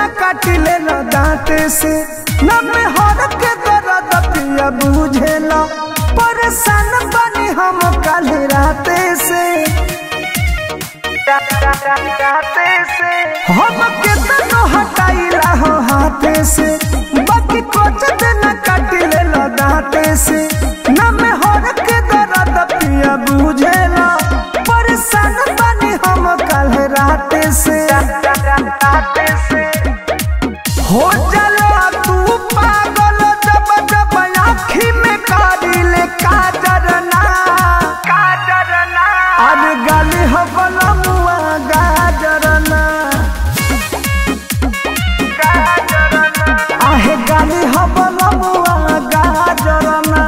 न काटिले न दांते से न में हर के दर्द पिया बुझेला परेशान बनी हम कल राते से हम केतनो हटाइला हो हाथे से बाकी कुछ दिन काटिले न दांते से न में हर के दर्द पिया बुझेला परेशान बनी हम कल राते से हो जाला तू पागल जब जब आँखी में कारिले काजर ना काजर ना अरे गाली हो बलमुआ गाजर ना आहे गाली हो बलमुआ गाजर ना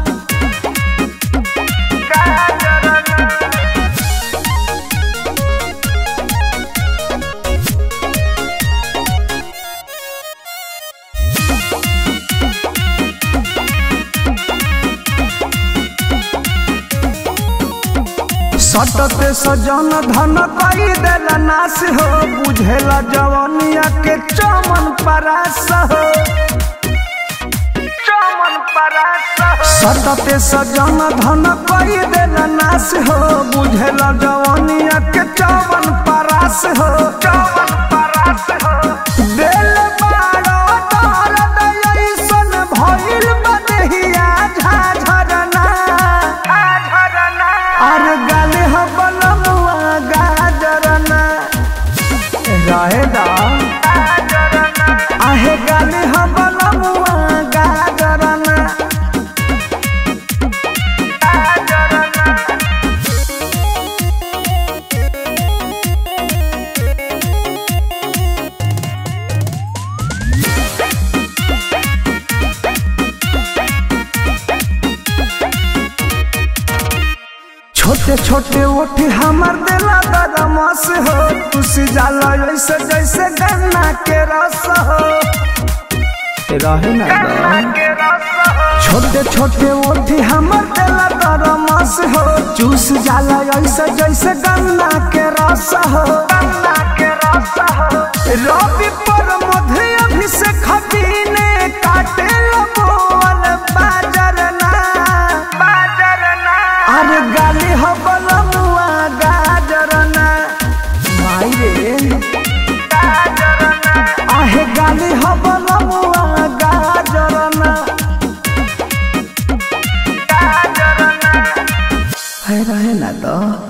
गाजर ना सटते सजन धन कई देला नाश हो बुझेला जवनिया के चमन परास हो चमन परास हो सटते सजन धन कई देला नाश हो बुझेला जवनिया के चमन परास हो चमन परास हो दिल बाड़ो दर्द ऐसन भइल बदेहिया झाझरना झाझरना अरे गाले हो बलमुआ गाजरना रहे दा आहे गाले हो बलमुआ गाजरना छोटे छोटे ओठी हमर दिला दरमस हो तुसी जाला ऐसे जैसे गन्ना के रस हो रहे ना छोटे छोटे ओठी हमर दिला दरमस हो चूस जाला ऐसे जैसे गन्ना के रस हो गन्ना के रस हो रवि पर मध्य अभिषेक खबीने काटे बोल बाजर ना बाजर ना अरे गाली हो बलमुआ गाजर ना माई रे आहे गाली हो बलमुआ गाजर ना है रहे ना तो